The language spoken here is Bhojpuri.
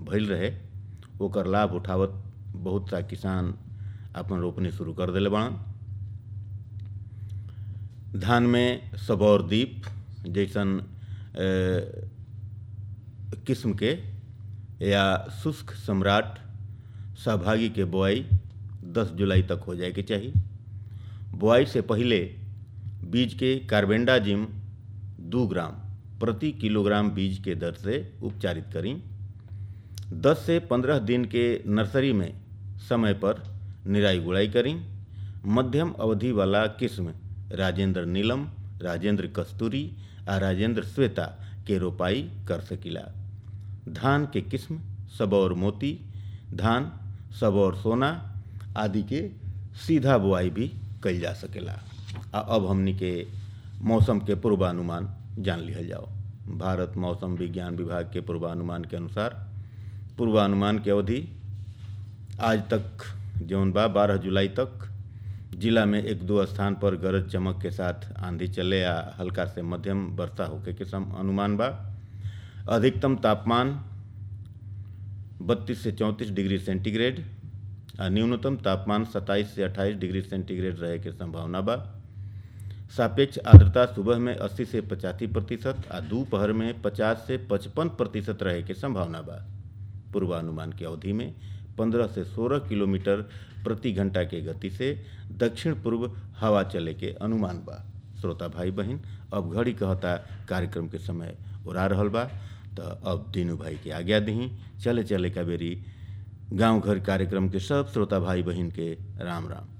भइल रहे ओकर लाभ उठावत बहुत सा किसान अपन रोपनी शुरू कर देले बाड़न धान में सबौर दीप जैसन अ, किस्म के या शुष्क सम्राट सहभागी के बोआई 10 जुलाई तक हो जाए के चाहिए बोआई से पहले बीज के कार्बेंडाजिम दो ग्राम प्रति किलोग्राम बीज के दर से उपचारित करें 10 से 15 दिन के नर्सरी में समय पर निराई गुड़ाई करें मध्यम अवधि वाला किस्म राजेंद्र नीलम राजेंद्र कस्तूरी आ राजेंद्र श्वेता के रोपाई कर सकिला धान के किस्म सबौर मोती धान सबौर सोना आदि के सीधा बुआई भी कइल जा सकेला आ अब हमनी के मौसम के पूर्वानुमान जान लिहल जाओ भारत मौसम विज्ञान विभाग के पूर्वानुमान के अनुसार पूर्वानुमान की अवधि आज तक जौन बा बारह जुलाई तक जिला में एक दो स्थान पर गरज चमक के साथ आंधी चले या हल्का से मध्यम वर्षा होके के सम अनुमान बा अधिकतम तापमान 32 से 34 डिग्री सेंटीग्रेड आ न्यूनतम तापमान 27 से 28 डिग्री सेंटीग्रेड रहे के संभावना बा सापेक्ष आर्द्रता सुबह में 80 से पचासी प्रतिशत आ दोपहर में 50 से 55 प्रतिशत रहे के संभावना बा पूर्वानुमान की अवधि में 15 से 16 किलोमीटर प्रति घंटा के गति से दक्षिण पूर्व हवा चले के अनुमान बा श्रोता भाई बहन अब घड़ी कहता कार्यक्रम के समय उड़ा रहल बा तो अब दीनू भाई के आज्ञा दही चले चले का बेरी गांव घर कार्यक्रम के सब श्रोता भाई बहन के राम राम